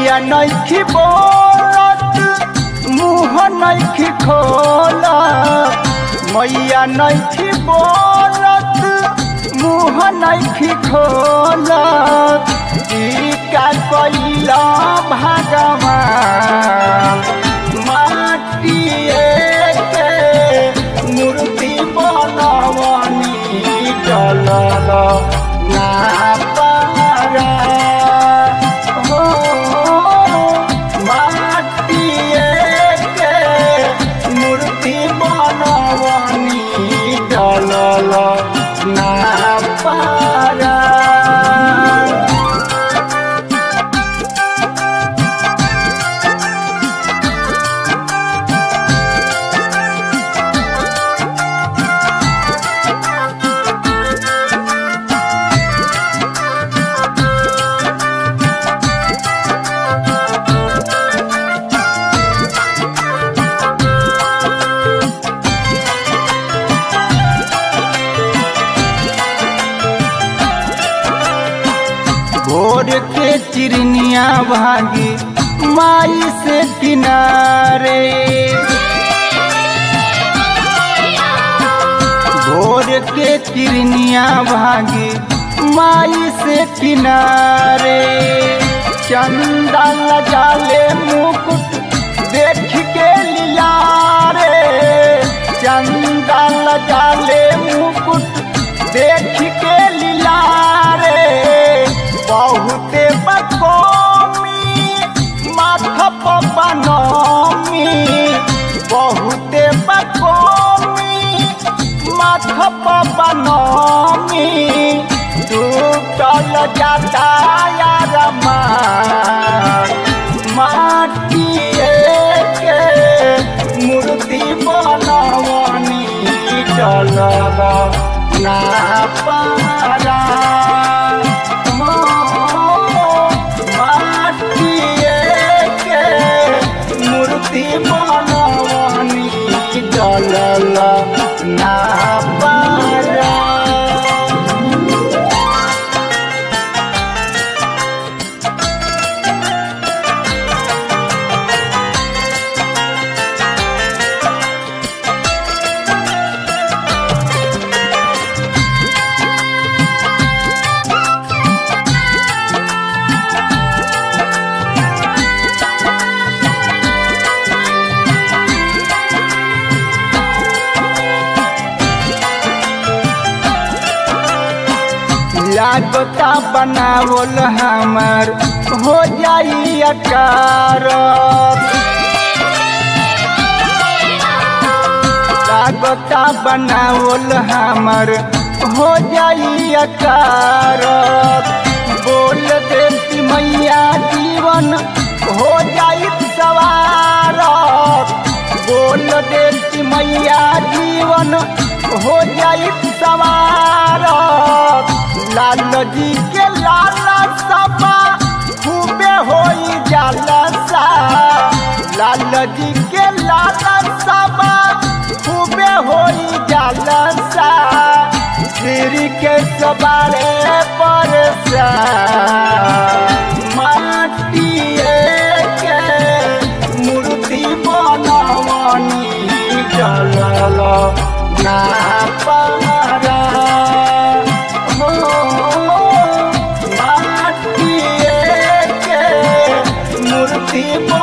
मैया नैखी बोलत मुँह नैखी खोलत मैया नैखी बोलत मुँह नैखी खोलत ई का कैला भगवान माटिए के मूर्ति बनवनी डलल ना पारा हो माटिए के मूर्ति बनवनी डलल ना पारा भोर के चिरनिया भागी माई से किनारे भोर के चिरनिया भागी माई से किनारे चंदा लगाले मुकुट देख के लिया रे चंदा लगाले मुकुट देख के लिया रे बहुते बकोमी माथा पपनमी बहुते बकोमी माथा पपनमी टूटल जाता यार माटिए के मूर्ति बनवनी चलल ना पारा माटिए के मूर्ति बनवनी चलल ना पारा लागता बनावल हमार हो जाई अकार लागता बनावल हमार हो जाई अकार बोल देती मैया जीवन हो जाई सवार बोल देती मैया जीवन हो जाई सवार लाल जी के लाला सबा खूबे होई जालसा लाल जी के लाला सबा खूबे होई जालसा सिर के सवारे पर माटिए के मूर्ति बनवनी चलल ना पारा हो माटिए के मूर्ति